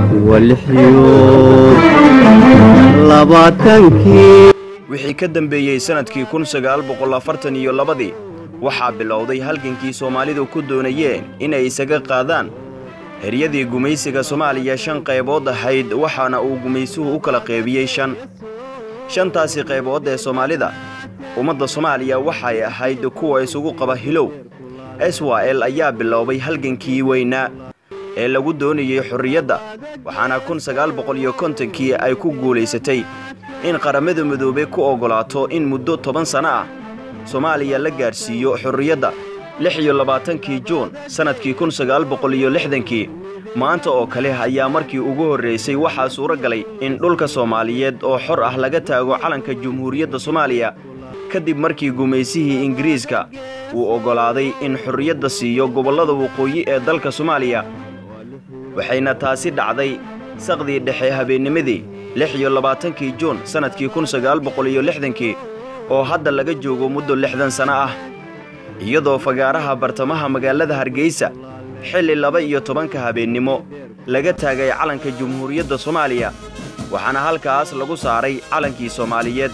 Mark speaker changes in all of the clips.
Speaker 1: labaatankii
Speaker 2: wixii ka dambeeyey sannadkii kun sagaal boqol afartan iyo labadii waxaa bilowday halgankii soomaalidu ku doonayeen inay isaga qaadaan heryadii gumaysiga soomaaliya shan qaybood ahayd waxaana uu gumaysuhu u kala qeybiyey shan shantaasi qaybood ee soomaalida ummadda soomaaliya waxay ahayd kuwa isugu qaba hilow esrael ayaa biloobay halgankii weynaa ee lagu doonayey xorriyadda waxaana kun sagaal boqol iyo kontonkii ay ku guulaysatay in qaramada midoobey ku oggolaato in muddo toban sanno ah soomaaliya la gaadhsiiyo xorriyadda lix iyo labaatankii juun sannadkii kun sagaal boqol iyo lixdankii maanta oo kale ayaa markii ugu horraysay waxaa suuro galay in dhulka soomaaliyeed oo xor ah laga taago calanka jumhuuriyadda soomaaliya kadib markii gumaysihii ingiriiska uu oggolaaday in xorriyadda siiyo gobollada waqooyi ee dalka soomaaliya waxayna taasi dhacday saqdii dhexe habeennimadii lix iyo labaatankii juun sannadkii kun sagaal boqol iyo lixdankii oo hadda laga joogo muddo lixdan sanno ah iyadoo fagaaraha bartamaha magaalada hargeysa xilli laba iyo tobanka habeennimo laga taagay calanka jumhuuriyadda soomaaliya waxaana halkaas lagu saaray calankii soomaaliyeed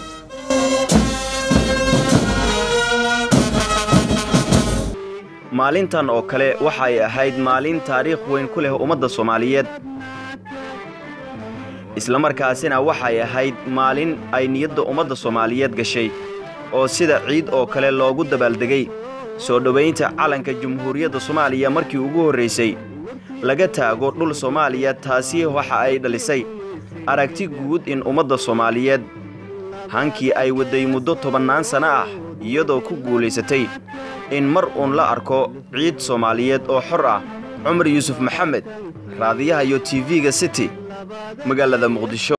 Speaker 2: maalintan oo kale waxay ahayd maalin taariikh weyn ku leh ummadda soomaaliyeed islamarkaasina waxay ahayd maalin ay niyadda ummadda soomaaliyeed gashay oo sida ciid oo kale loogu dabaaldegay soo dhowaynta calanka jumhuuriyadda soomaaliya markii ugu horraysay laga taago dhul soomaaliya taasi waxa ay dhalisay aragti guud in ummadda soomaaliyeed hankii ay wadday muddo tobannaan sanno ah iyadoo ku guulaysatay in mar uun la arko ciid soomaaliyeed oo xor ah cumar yuusuf maxamed raadiyaha iyo tv-ga city magaalada muqdisho